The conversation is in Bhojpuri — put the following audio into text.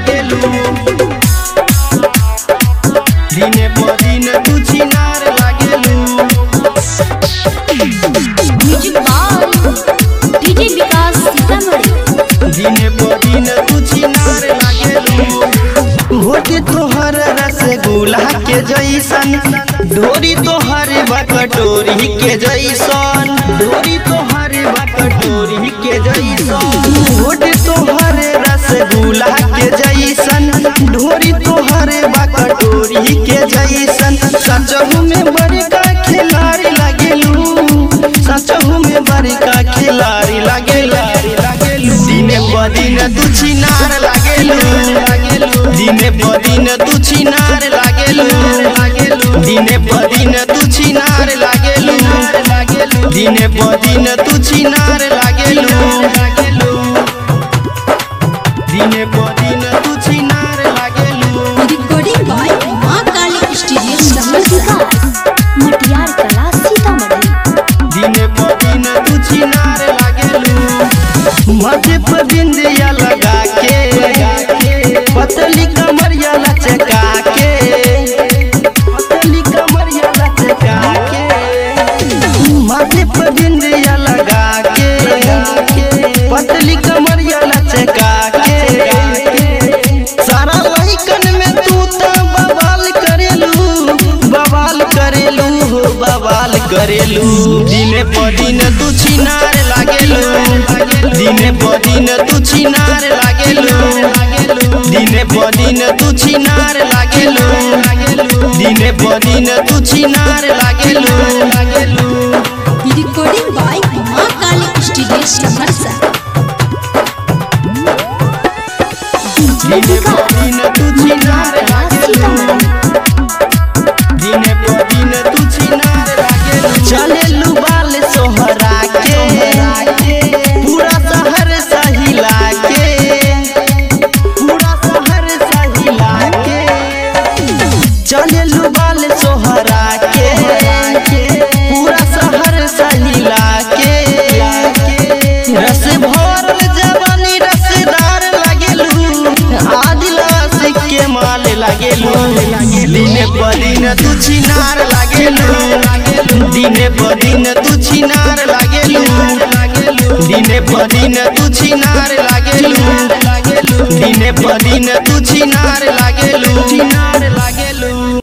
लागेलू दिने प दिन तू छिनार लागेलू music by DJ Vikas Sitamarhi दिने प दिन तू छिनार लागेलू होटे तोहर रसगुल्ला के जैसन डोरी तोहर बकटोरी के जैसन डोरी तोहर बकटोरी के जैसन होटे तोहर रसगुल्ला के जैसन ढोरी तोहर बकटोरी के जैसन सचहू में बड़का खिलाड़ी लागेलू सचहू में बड़का खिलाड़ी लागेला दिने प दिन तू छिनार लागेलू दिने प दिन तू छिनार लागेलू दिने प दिन तू छिनार लागेलू दिने प दिन तू छिनार लागेलू दिने प दिन तू छिनार लागेलू रिकॉर्डिंग बाय मां काली स्टूडियो समझिका मटियार कला सीतामढ़ी दिने प दिन तू छिनार लागेलू माथे पर बिंदिया लगा के पतली कमरिया लचका के पतली कमरिया लचका के माथे पर बिंदिया लगा के पतली कमरिया लचका के सारा लहिकन में तू तो बवाल करेलू बवाल करेलू हो बवाल करेलू दिने प दिन तू छिनार लागेलू दिने प दिन तू छिनार लागेलू दिने प दिन तू छिनार लागेलू दिने प दिन तू छिनार लागेलू रिकॉर्डिंग बाय मां काली स्टूडियो समरसा दिने प दिन तू छिनार लागेलू दिने प दिन तू छिनार लागेलू चलेलू बाल सोहरा के पूरा शहर सहिला के पूरा शहर सहिला के चलेलू बाल सोहरा के पूरा शहर सहिला के रस भरल जवानी रसदार लागेलू आदिलास के माल लागेलू दिने प दिन तू छिनार लागेलू दिने प दिन तू छिनार लागेलू दिने प दिन तू छिनार लागेलू दिने प दिन तू छिनार लागेलू